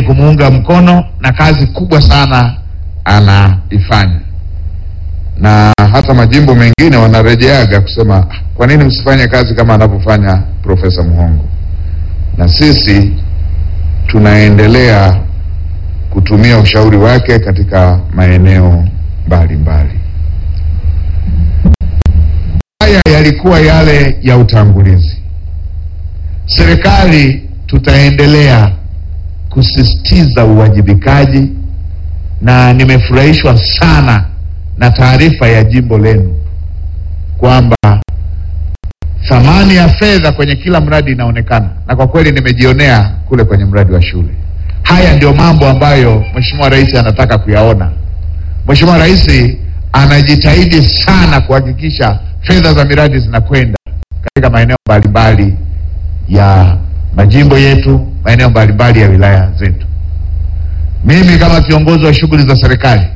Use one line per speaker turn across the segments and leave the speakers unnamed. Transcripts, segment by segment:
kumuunga mkono na kazi kubwa sana anaifanya, na hata majimbo mengine wanarejeaga kusema "Ah, kwa nini msifanye kazi kama anavyofanya Profesa Muhongo, na sisi tunaendelea kutumia ushauri wake katika maeneo mbalimbali. Haya yalikuwa yale ya utangulizi. Serikali tutaendelea kusisitiza uwajibikaji, na nimefurahishwa sana na taarifa ya jimbo lenu kwamba thamani ya fedha kwenye kila mradi inaonekana, na kwa kweli nimejionea kule kwenye mradi wa shule. Haya ndio mambo ambayo Mheshimiwa Rais anataka kuyaona. Mheshimiwa Rais anajitahidi sana kuhakikisha fedha za miradi zinakwenda katika maeneo mbalimbali ya majimbo yetu, maeneo mbalimbali ya wilaya zetu. Mimi kama kiongozi wa shughuli za serikali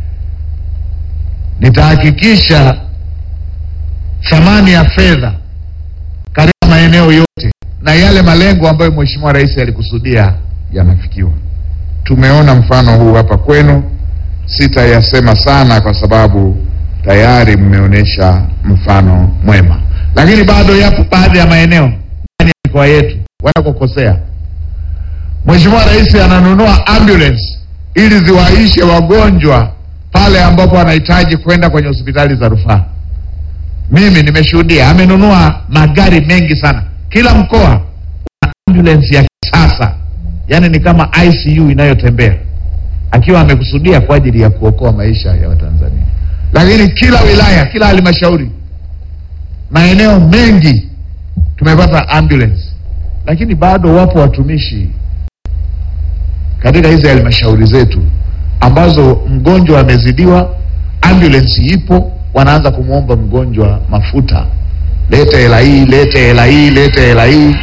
nitahakikisha thamani ya fedha katika maeneo yote na yale malengo ambayo Mheshimiwa Rais alikusudia yanafikiwa. Tumeona mfano huu hapa kwenu, sitayasema sana kwa sababu tayari mmeonyesha mfano mwema, lakini bado yapo baadhi ya maeneo ndani ya mikoa yetu wanakokosea. Mheshimiwa Rais ananunua ambulance ili ziwaishe wagonjwa pale ambapo wanahitaji kwenda kwenye hospitali za rufaa. Mimi nimeshuhudia amenunua magari mengi sana, kila mkoa una ambulance ya kisasa, yaani ni kama ICU inayotembea, akiwa amekusudia kwa ajili ya kuokoa maisha ya Watanzania. Lakini kila wilaya, kila halmashauri, maeneo mengi tumepata ambulance, lakini bado wapo watumishi katika hizi halmashauri zetu ambazo mgonjwa amezidiwa, ambulance ipo, wanaanza kumwomba mgonjwa mafuta, lete hela hii, lete hela hii, lete hela hii.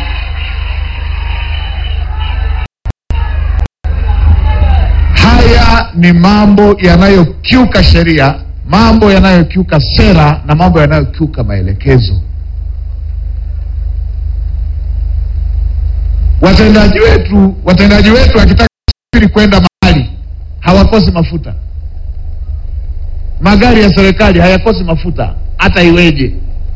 Haya ni mambo yanayokiuka sheria, mambo yanayokiuka sera na mambo yanayokiuka maelekezo. Watendaji wetu watendaji wetu wakitaka kusafiri kwenda mahali hawakosi mafuta. Magari ya serikali hayakosi mafuta hata iweje,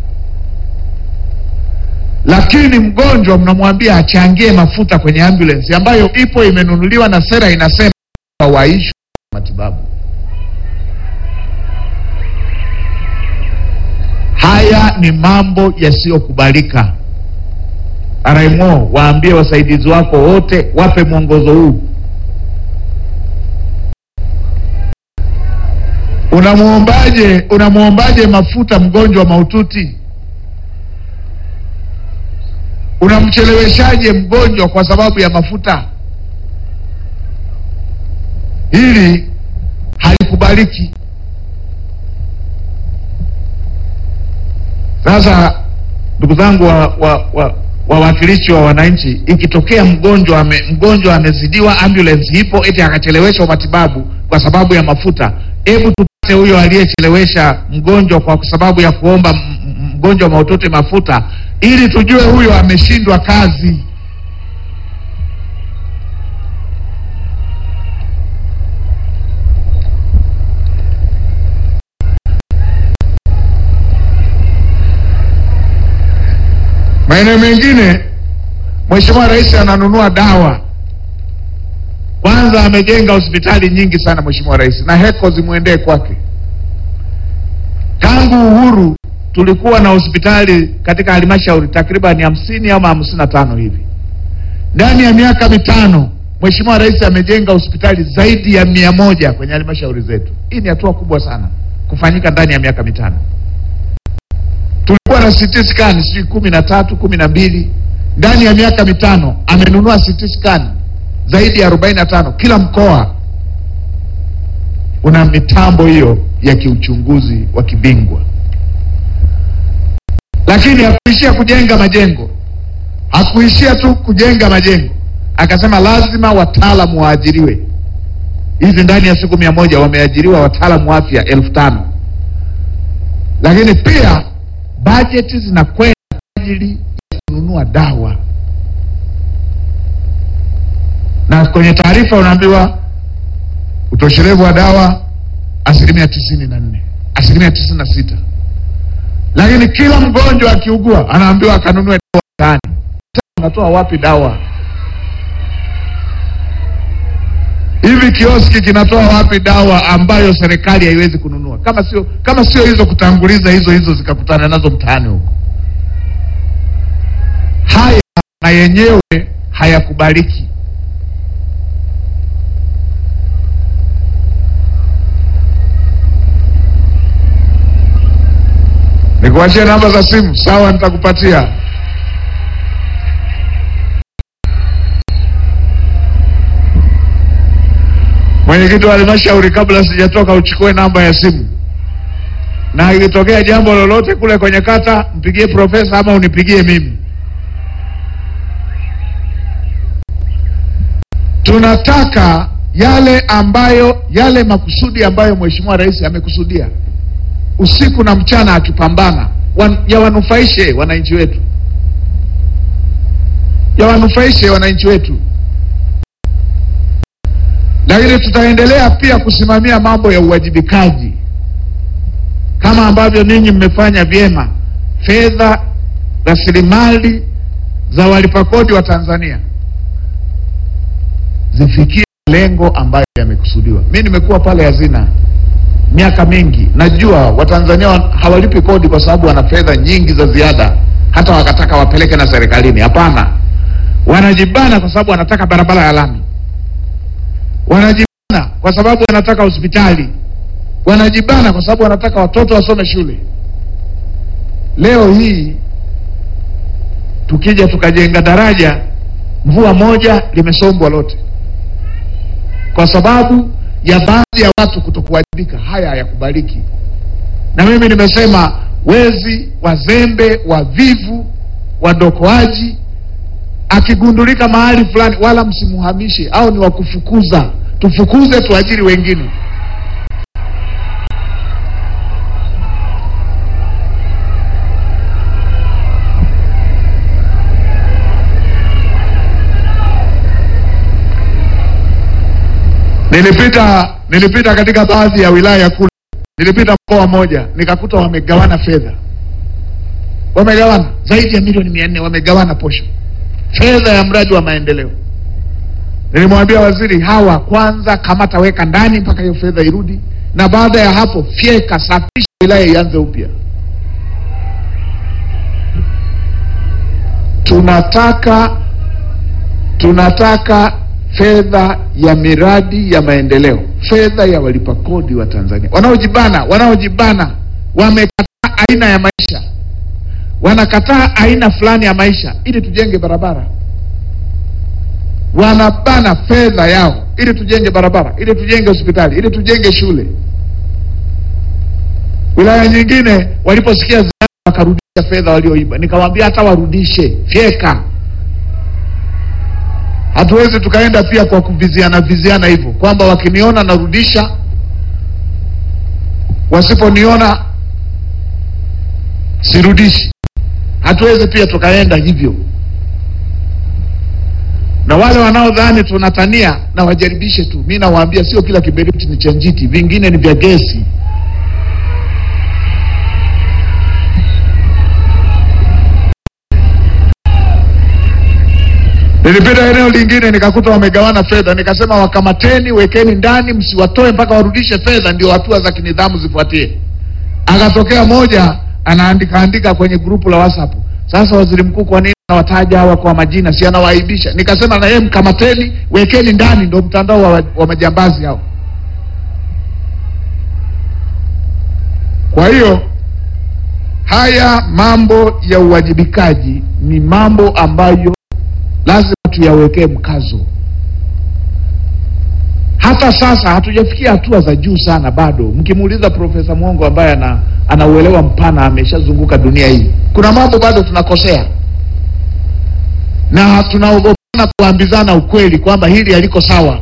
lakini mgonjwa mnamwambia achangie mafuta kwenye ambulance ambayo ipo imenunuliwa na sera inasema waishwe matibabu. Haya ni mambo yasiyokubalika. RMO, waambie wasaidizi wako wote, wape mwongozo huu. Unamwombaje, unamwombaje mafuta mgonjwa mahututi? Unamcheleweshaje mgonjwa kwa sababu ya mafuta? Hili halikubaliki. Sasa ndugu zangu wa, wa, wa, wawakilishi wa wananchi, ikitokea mgonjwa ame, mgonjwa amezidiwa, ambulance ipo, eti akacheleweshwa matibabu kwa sababu ya mafuta, hebu tupate huyo aliyechelewesha mgonjwa kwa sababu ya kuomba m- m- mgonjwa mahututi mafuta, ili tujue huyo ameshindwa kazi. Maeneo mengine Mheshimiwa Rais ananunua dawa. Kwanza amejenga hospitali nyingi sana Mheshimiwa Rais, na heko zimwendee kwake. Tangu uhuru tulikuwa na hospitali katika halmashauri takriban hamsini ama hamsini na tano hivi. Ndani ya miaka mitano Mheshimiwa Rais amejenga hospitali zaidi ya mia moja kwenye halmashauri zetu. Hii ni hatua kubwa sana kufanyika ndani ya miaka mitano tulikuwa na CT scan sijui kumi na tatu kumi na mbili ndani ya miaka mitano amenunua CT scan zaidi ya arobaini na tano kila mkoa una mitambo hiyo ya kiuchunguzi wa kibingwa lakini hakuishia kujenga majengo hakuishia tu kujenga majengo akasema lazima wataalamu waajiriwe hivi ndani ya siku mia moja wameajiriwa wataalamu wa afya elfu tano lakini pia bajeti zinakwenda kwa ajili ya kununua dawa, na kwenye taarifa unaambiwa utoshelevu wa dawa asilimia tisini na nne asilimia tisini na sita lakini kila mgonjwa akiugua anaambiwa akanunue dawa mtaani. Sasa unatoa wapi dawa? Hivi kioski kinatoa wapi dawa ambayo serikali haiwezi kununua, kama sio kama sio hizo kutanguliza hizo hizo zikakutana nazo mtaani huko? Haya na yenyewe hayakubaliki. Nikuachie namba za simu, sawa? Nitakupatia. Mwenyekiti wa halmashauri, kabla sijatoka, uchukue namba ya simu, na ikitokea jambo lolote kule kwenye kata, mpigie profesa ama unipigie mimi. Tunataka yale ambayo yale makusudi ambayo Mheshimiwa Rais amekusudia usiku na mchana akipambana wan, yawanufaishe wananchi wetu, yawanufaishe wananchi wetu. Lakini tutaendelea pia kusimamia mambo ya uwajibikaji kama ambavyo ninyi mmefanya vyema. Fedha, rasilimali za walipa kodi wa Tanzania zifikie lengo ambayo yamekusudiwa. Mimi nimekuwa pale hazina miaka mingi, najua Watanzania hawalipi kodi kwa sababu wana fedha nyingi za ziada, hata wakataka wapeleke na serikalini. Hapana, wanajibana kwa sababu wanataka barabara ya lami, wanajibana kwa sababu wanataka hospitali, wanajibana kwa sababu wanataka watoto wasome shule. Leo hii tukija tukajenga daraja, mvua moja limesombwa lote kwa sababu ya baadhi ya watu kutokuwajibika. Haya hayakubaliki, na mimi nimesema wezi, wazembe, wavivu, wadokoaji akigundulika mahali fulani, wala msimuhamishe au ni wakufukuza. Tufukuze, tuajiri wengine. Nilipita nilipita katika baadhi ya wilaya kule, nilipita mkoa mmoja nikakuta wamegawana fedha, wamegawana zaidi ya milioni mia nne wamegawana posho, fedha ya mradi wa maendeleo. Nilimwambia waziri, hawa kwanza kamata, weka ndani mpaka hiyo fedha irudi, na baada ya hapo fyeka, safisha wilaya ianze upya. Tunataka tunataka fedha ya miradi ya maendeleo, fedha ya walipa kodi wa Tanzania wanaojibana, wanaojibana wamekataa aina ya maisha, wanakataa aina fulani ya maisha ili tujenge barabara, wanabana fedha yao ili tujenge barabara, ili tujenge hospitali, ili tujenge shule. Wilaya nyingine waliposikia ziada wakarudisha fedha walioiba, nikamwambia hata warudishe, fyeka Hatuwezi tukaenda pia kwa kuviziana viziana hivyo kwamba wakiniona narudisha, wasiponiona sirudishi. Hatuwezi pia tukaenda hivyo, na wale wanaodhani tunatania na wajaribishe tu. Mi nawaambia sio kila kiberiti ni cha njiti, vingine ni vya gesi. Nilipita eneo lingine nikakuta wamegawana fedha, nikasema wakamateni, wekeni ndani, msiwatoe mpaka warudishe fedha, ndio hatua za kinidhamu zifuatie. Akatokea moja anaandika andika kwenye grupu la WhatsApp, sasa waziri mkuu, kwa nini anawataja hawa kwa majina? Si anawaaibisha? Nikasema na yeye mkamateni, wekeni ndani, ndio mtandao wa, wa majambazi hao. Kwa hiyo haya mambo ya uwajibikaji ni mambo ambayo lazima tuyawekee mkazo. Hata sasa hatujafikia hatua za juu sana bado. Mkimuuliza Profesa Mwongo ambaye ana anauelewa mpana, ameshazunguka dunia hii, kuna mambo bado tunakosea na tunaogopana kuambizana ukweli kwamba hili haliko sawa.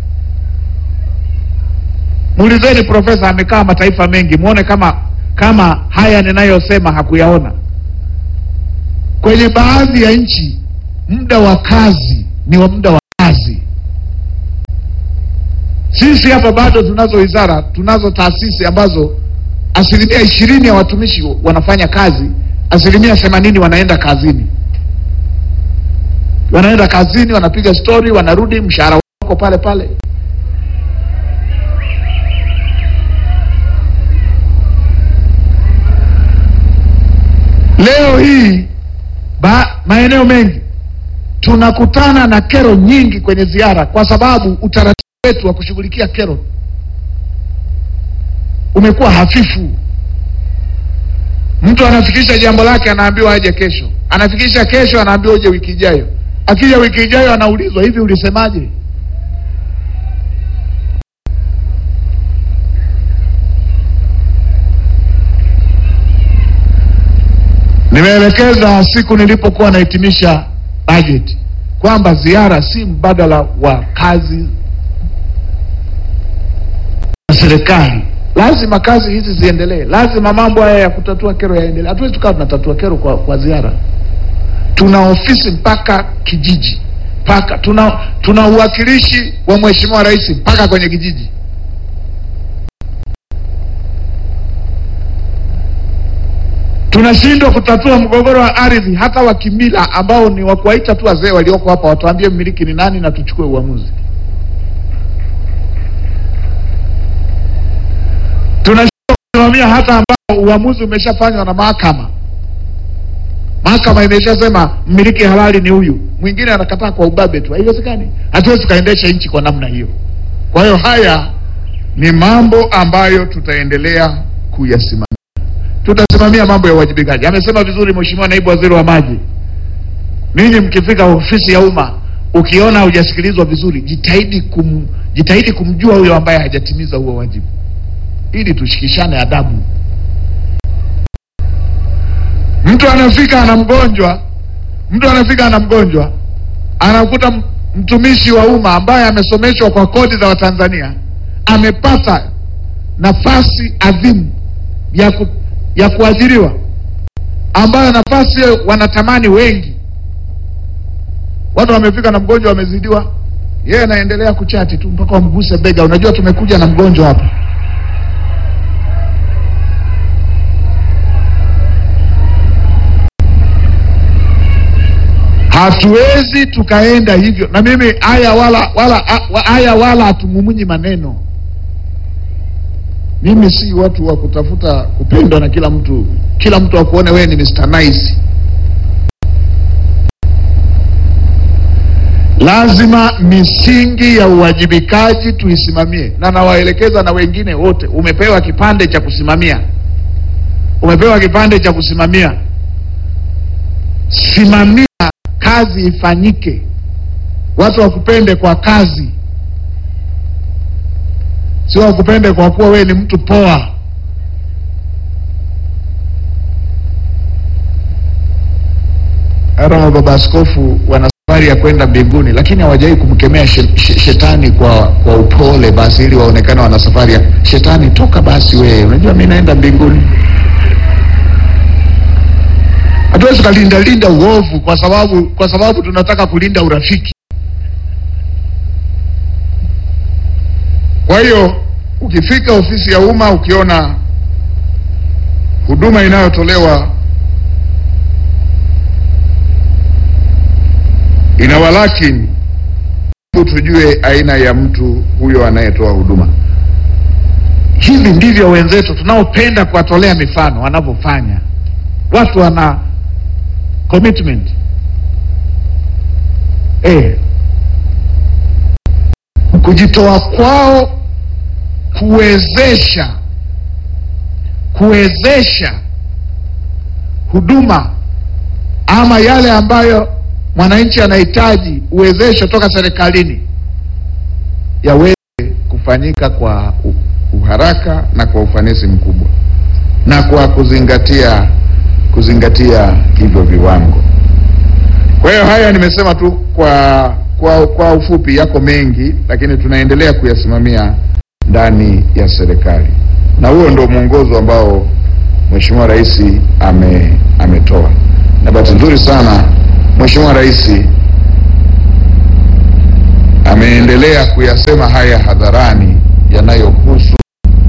Muulizeni profesa, amekaa mataifa mengi, muone kama kama haya ninayosema hakuyaona. Kwenye baadhi ya nchi muda wa kazi ni wa muda wa kazi, Sisi hapa bado tunazo wizara, tunazo taasisi ambazo asilimia ishirini ya watumishi wanafanya kazi, asilimia themanini wanaenda kazini, wanaenda kazini, wanapiga stori, wanarudi, mshahara wako pale pale. Leo hii ba, maeneo mengi tunakutana na kero nyingi kwenye ziara, kwa sababu utaratibu wetu wa kushughulikia kero umekuwa hafifu. Mtu anafikisha jambo lake, anaambiwa aje kesho, anafikisha kesho, anaambiwa uje wiki ijayo. Akija wiki ijayo, anaulizwa hivi, ulisemaje? Nimeelekeza siku nilipokuwa nahitimisha bajeti kwamba ziara si mbadala wa kazi za serikali. Lazima kazi hizi ziendelee, lazima mambo haya ya kutatua kero yaendelee. Hatuwezi tukawa tunatatua kero kwa, kwa ziara. Tuna ofisi mpaka kijiji, mpaka tuna, tuna uwakilishi wa Mheshimiwa Rais mpaka kwenye kijiji. Tunashindwa kutatua mgogoro wa ardhi hata wa kimila ambao ni wa kuwaita tu wazee walioko hapa watuambie mmiliki ni nani na tuchukue uamuzi. Tunashindwa kusimamia hata ambao uamuzi umeshafanywa na mahakama. Mahakama imeshasema mmiliki halali ni huyu, mwingine anakataa kwa ubabe tu. Haiwezekani, hatuwezi tukaendesha nchi kwa namna hiyo. Kwa hiyo haya ni mambo ambayo tutaendelea kuyasimamia tutasimamia mambo ya uwajibikaji. Amesema vizuri Mheshimiwa Naibu Waziri wa Maji, ninyi mkifika ofisi ya umma ukiona hujasikilizwa vizuri, jitahidi kum, jitahidi kumjua huyo ambaye hajatimiza huo wajibu, ili tushikishane adabu. Mtu anafika ana mgonjwa, mtu anafika ana mgonjwa, anakuta m- mtumishi wa umma ambaye amesomeshwa kwa kodi za Watanzania amepata nafasi adhimu ya ku, ya kuajiriwa ambayo nafasi hiyo wanatamani wengi. Watu wamefika na mgonjwa wamezidiwa, yeye anaendelea kuchati tu mpaka wamguse bega. Unajua tumekuja na mgonjwa hapa. Hatuwezi tukaenda hivyo, na mimi haya wala wala haya wala hatumumunyi maneno mimi si watu wa kutafuta kupendwa na kila mtu, kila mtu akuone wewe ni Mr. Nice. Lazima misingi ya uwajibikaji tuisimamie, na nawaelekeza na wengine wote. Umepewa kipande cha kusimamia, umepewa kipande cha kusimamia, simamia kazi ifanyike, watu wakupende kwa kazi sio wakupende kwa kuwa wewe ni mtu poa. Hata mababa askofu wana safari ya kwenda mbinguni, lakini hawajawahi kumkemea she, she, shetani kwa kwa upole, basi ili waonekane wana safari ya shetani. Toka basi wewe, unajua mimi naenda mbinguni. Hatuwezi kulinda linda uovu kwa sababu kwa sababu tunataka kulinda urafiki. Kwa hiyo ukifika ofisi ya umma ukiona huduma inayotolewa ina walakini, tujue aina ya mtu huyo anayetoa huduma. Hivi ndivyo wenzetu tunaopenda kuwatolea mifano wanavyofanya. Watu wana commitment eh, kujitoa kwao kuwezesha kuwezesha huduma ama yale ambayo mwananchi anahitaji uwezesho toka serikalini yaweze kufanyika kwa u- uharaka na kwa ufanisi mkubwa na kwa kuzingatia kuzingatia hivyo viwango. Kwa hiyo haya nimesema tu kwa kwa kwa ufupi, yako mengi, lakini tunaendelea kuyasimamia ndani ya serikali, na huo ndio mwongozo ambao Mheshimiwa Rais ame ametoa, na bahati nzuri sana Mheshimiwa Rais ameendelea kuyasema haya hadharani yanayohusu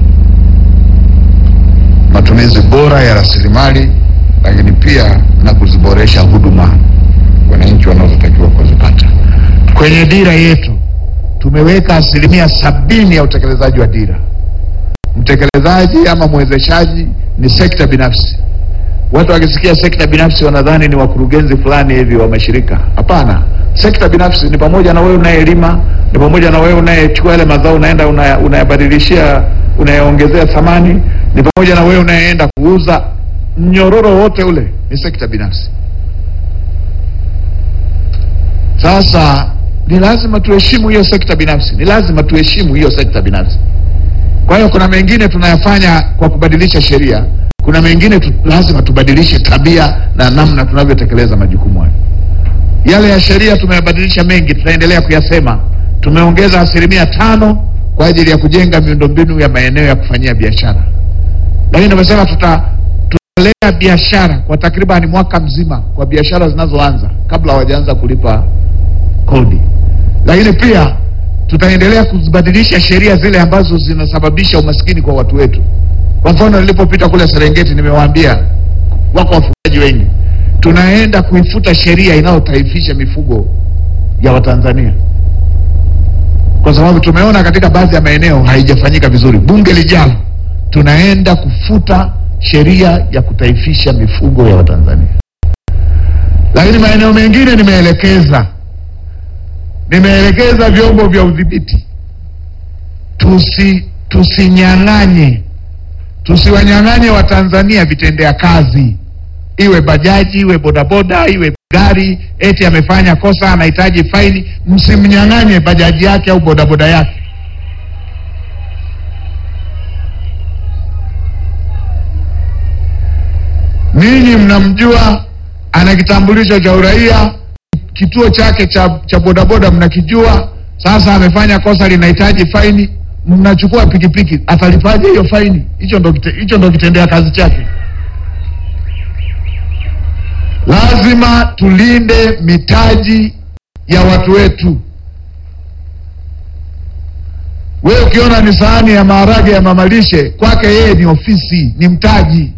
matumizi bora ya rasilimali, lakini pia na kuziboresha huduma wananchi wanazotakiwa kuzipata. Kwenye dira yetu tumeweka asilimia sabini ya utekelezaji wa dira. Mtekelezaji ama mwezeshaji ni sekta binafsi. Watu wakisikia sekta binafsi wanadhani ni wakurugenzi fulani hivi wa mashirika. Hapana, sekta binafsi ni pamoja na wewe unayelima, ni pamoja na wewe unayechukua yale mazao unaenda unaya- unayabadilishia, unayaongezea thamani, ni pamoja na wewe unayeenda kuuza. Mnyororo wote ule ni sekta binafsi. Sasa ni lazima tuheshimu hiyo sekta binafsi, ni lazima tuheshimu hiyo sekta binafsi. Kwa hiyo kuna mengine tunayafanya kwa kubadilisha sheria, kuna mengine tu, lazima tubadilishe tabia na namna tunavyotekeleza majukumu hayo. Yale ya sheria tumeyabadilisha mengi, tutaendelea kuyasema. Tumeongeza asilimia tano kwa ajili ya kujenga miundombinu ya maeneo ya kufanyia biashara, lakini tumesema tuta tutalea biashara kwa takribani mwaka mzima kwa biashara zinazoanza kabla hawajaanza kulipa kodi, lakini pia tutaendelea kuzibadilisha sheria zile ambazo zinasababisha umaskini kwa watu wetu. Kwa mfano, nilipopita kule Serengeti, nimewaambia wako wafugaji wengi, tunaenda kuifuta sheria inayotaifisha mifugo ya Watanzania kwa sababu tumeona katika baadhi ya maeneo haijafanyika vizuri. Bunge lijalo tunaenda kufuta sheria ya kutaifisha mifugo ya Watanzania, lakini maeneo mengine nimeelekeza nimeelekeza vyombo vya udhibiti tusi tusinyang'anye tusiwanyang'anye Watanzania vitendea kazi, iwe bajaji iwe bodaboda iwe gari, eti amefanya kosa anahitaji faini, msimnyang'anye bajaji yake au bodaboda yake. Ninyi mnamjua, ana kitambulisho cha uraia, kituo chake cha, cha bodaboda mnakijua. Sasa amefanya kosa linahitaji faini, mnachukua pikipiki, atalipaje hiyo faini? Hicho ndo kite- hicho ndo kitendea kazi chake. Lazima tulinde mitaji ya watu wetu. Wewe ukiona ni sahani ya maharage ya mamalishe, kwake yeye ni ofisi, ni mtaji.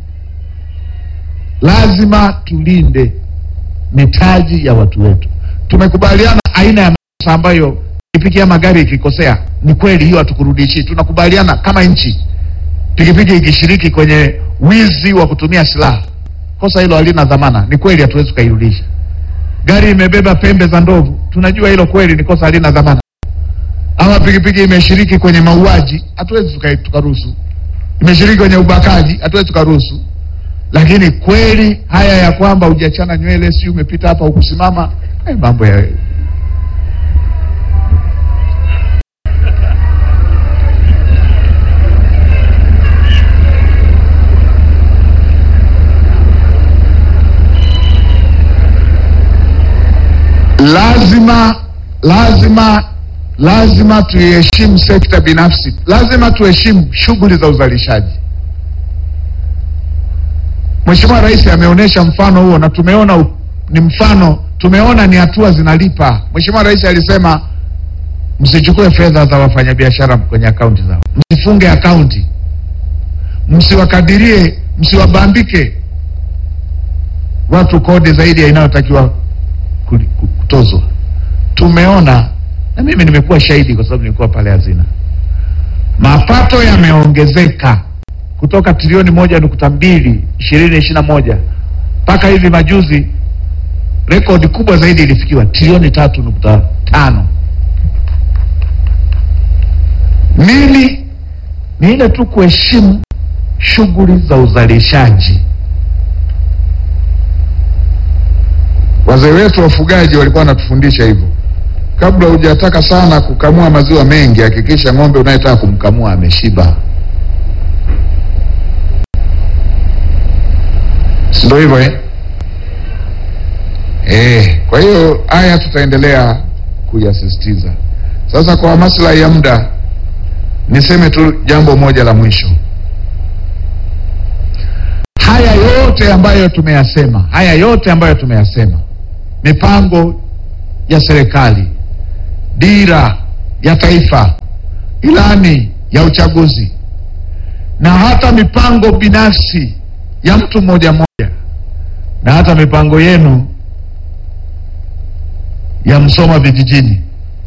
Lazima tulinde mitaji ya watu wetu. Tumekubaliana aina ya makosa ambayo pikipiki ya magari ikikosea, ni kweli hiyo hatukurudishi. Tunakubaliana kama nchi, pikipiki ikishiriki kwenye wizi wa kutumia silaha, kosa hilo halina dhamana. Ni kweli hatuwezi tukairudisha. Gari imebeba pembe za ndovu, tunajua hilo kweli ni kosa halina dhamana. Ama pikipiki imeshiriki kwenye mauaji, hatuwezi tuka- tukaruhusu. Imeshiriki kwenye ubakaji, hatuwezi tukaruhusu. Lakini kweli haya ya kwamba hujachana nywele, si umepita hapa ukusimama, eh, mambo ya lazima lazima lazima tuiheshimu sekta binafsi, lazima tuheshimu shughuli za uzalishaji. Mheshimiwa Rais ameonyesha mfano huo na tumeona u- ni mfano, tumeona ni hatua zinalipa. Mheshimiwa Rais alisema msichukue fedha za wafanyabiashara kwenye akaunti zao, msifunge akaunti, msiwakadirie, msiwabambike watu kodi zaidi ya inayotakiwa kuli- ku- kutozwa. Tumeona na mimi nimekuwa shahidi kwa sababu nilikuwa pale hazina, mapato yameongezeka kutoka trilioni moja nukta mbili ishirini ishirini na moja mpaka hivi majuzi, rekodi kubwa zaidi ilifikiwa trilioni tatu nukta tano. Nini? Ni ile tu kuheshimu shughuli za uzalishaji. Wazee wetu wafugaji walikuwa wanatufundisha hivyo, kabla hujataka sana kukamua maziwa mengi, hakikisha ng'ombe unayetaka kumkamua ameshiba. si ndio hivyo eh? Eh, kwa hiyo haya tutaendelea kuyasisitiza. Sasa kwa maslahi ya muda, niseme tu jambo moja la mwisho. Haya yote ambayo tumeyasema, haya yote ambayo tumeyasema, mipango ya serikali, dira ya taifa, ilani ya uchaguzi na hata mipango binafsi ya mtu mmoja mmoja na hata mipango yenu ya Msoma vijijini.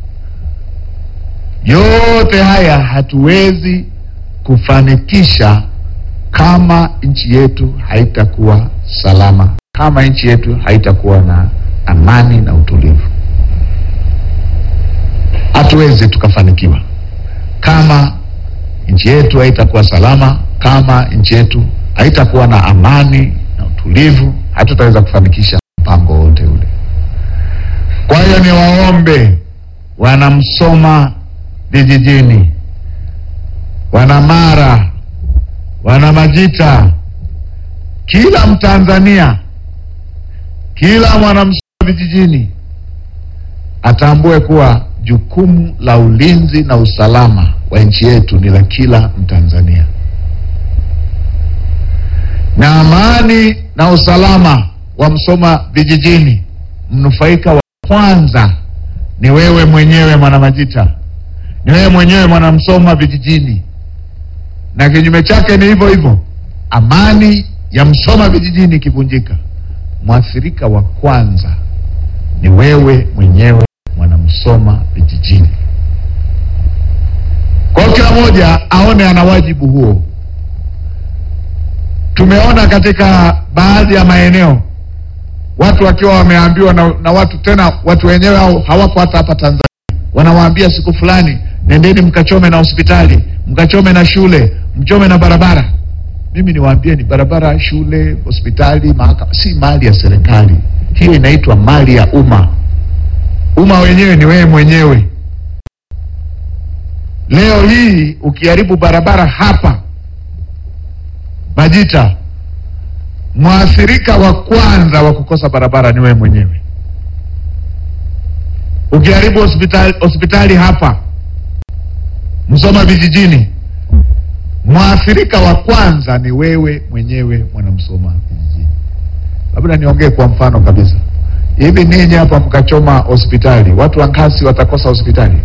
Yote haya hatuwezi kufanikisha kama nchi yetu haitakuwa salama, kama nchi yetu haitakuwa na amani na utulivu. Hatuwezi tukafanikiwa kama nchi yetu haitakuwa salama, kama nchi yetu haitakuwa na amani na utulivu, hatutaweza kufanikisha mpango wote ule. Kwa hiyo niwaombe wanamsoma vijijini, wana Mara, wana Majita, kila Mtanzania, kila mwanamsoma vijijini atambue kuwa jukumu la ulinzi na usalama wa nchi yetu ni la kila Mtanzania, na amani na usalama wa Msoma vijijini, mnufaika wa kwanza ni wewe mwenyewe Mwanamajita, ni wewe mwenyewe Mwanamsoma vijijini, na kinyume chake ni hivyo hivyo. Amani ya Msoma vijijini ikivunjika, mwathirika wa kwanza ni wewe mwenyewe Mwanamsoma vijijini. Kwa hiyo kila mmoja aone ana wajibu huo. Tumeona katika baadhi ya maeneo watu wakiwa wameambiwa na, na watu tena watu wenyewe au hawako hata hapa Tanzania, wanawaambia siku fulani, nendeni mkachome na hospitali, mkachome na shule, mchome na barabara. Mimi niwaambie ni barabara, shule, hospitali, mahakama si mali ya serikali, hiyo inaitwa mali ya umma. Umma wenyewe ni wewe mwenyewe. Leo hii ukiharibu barabara hapa Majita, mwathirika wa kwanza wa kukosa barabara ni wewe mwenyewe. Ukiharibu hospitali, hospitali hapa Msoma vijijini, mwathirika wa kwanza ni wewe mwenyewe Mwanamsoma vijijini. Labda niongee kwa mfano kabisa. Hivi ninyi hapa mkachoma hospitali, watu wa Nkasi watakosa hospitali?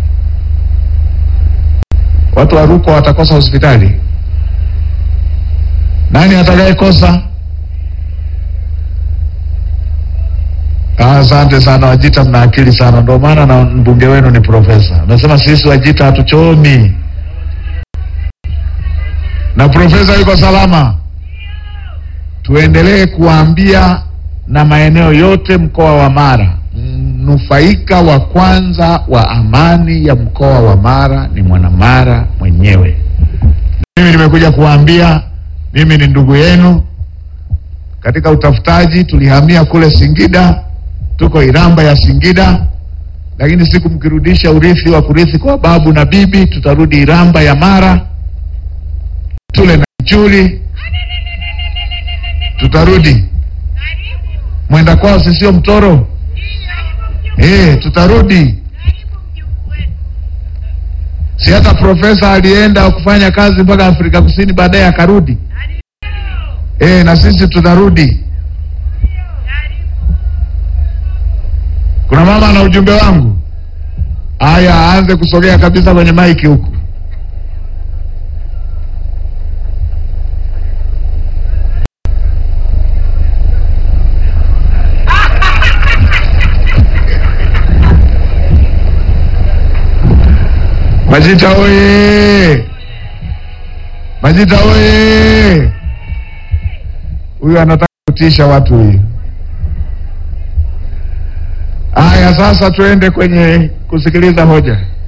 Watu wa Rukwa watakosa hospitali? Nani atakayekosa? Asante sana Wajita, mna akili sana, ndio maana na mbunge wenu ni profesa. Amesema sisi Wajita hatuchomi, na profesa yuko salama. Tuendelee kuwaambia na maeneo yote mkoa wa Mara, mnufaika wa kwanza wa amani ya mkoa wa Mara ni mwanamara mwenyewe. Mimi nimekuja kuwaambia, mimi ni ndugu yenu katika utafutaji. Tulihamia kule Singida, tuko Iramba ya Singida, lakini siku mkirudisha urithi wa kurithi kwa babu na bibi, tutarudi Iramba ya Mara, tule na chuli, tutarudi mwenda kwao sisio mtoro eh, tutarudi. Si hata profesa alienda kufanya kazi mpaka Afrika Kusini, baadaye akarudi. Eh, na sisi tutarudi. Kuna mama na ujumbe wangu. Haya, aanze kusogea kabisa kwenye maiki huku. Majita oye! Majita oye! Huyu anataka kutisha watu huyu. Haya, sasa tuende kwenye kusikiliza hoja.